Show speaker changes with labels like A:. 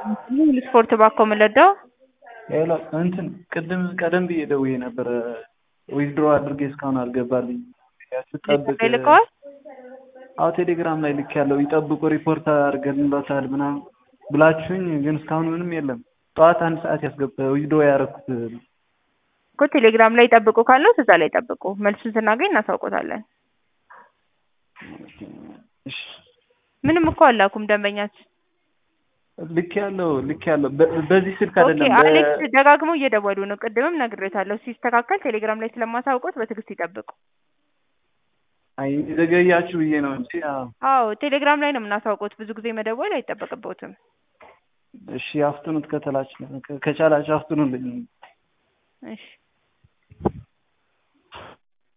A: ስፖርት ባኮ የምንለዳው
B: ሌላ እንትን ቅድም ቀደም ብዬ ደውዬ ነበረ ዊዝድሮ አድርጌ እስካሁን አልገባልኝ ስጠብቅ
A: ልከዋል።
B: አዎ ቴሌግራም ላይ ልክ ያለው ይጠብቁ ሪፖርት አድርገንላታል ምናምን ብላችሁኝ ግን እስካሁን ምንም የለም። ጠዋት አንድ ሰዓት ያስገባ ዊዝድሮ ያደረኩት
A: እኮ ቴሌግራም ላይ ጠብቁ ካለው እዛ ላይ ጠብቁ። መልሱን ስናገኝ እናሳውቆታለን።
B: እሺ
A: ምንም እኮ አላኩም ደንበኛችን።
B: ልክ ያለው ልክ ያለው በ- በዚህ ስልክ
A: ኦኬ
B: አይደለም
A: አሌክስ ደጋግመው እየደወሉ ነው። ቅድምም ነግሬታለሁ። ሲስተካከል ቴሌግራም ላይ ስለማሳውቆት በትዕግስት ይጠብቁ።
B: አይ ዘገያችሁ ብዬ ነው እንጂ አዎ።
A: አዎ ቴሌግራም ላይ ነው የምናሳውቆት። ብዙ ጊዜ መደወል አይጠበቅበትም።
B: እሺ አፍጥኑት ከተላችሁ ከቻላችሁ አፍጥኑልኝ።
A: እሺ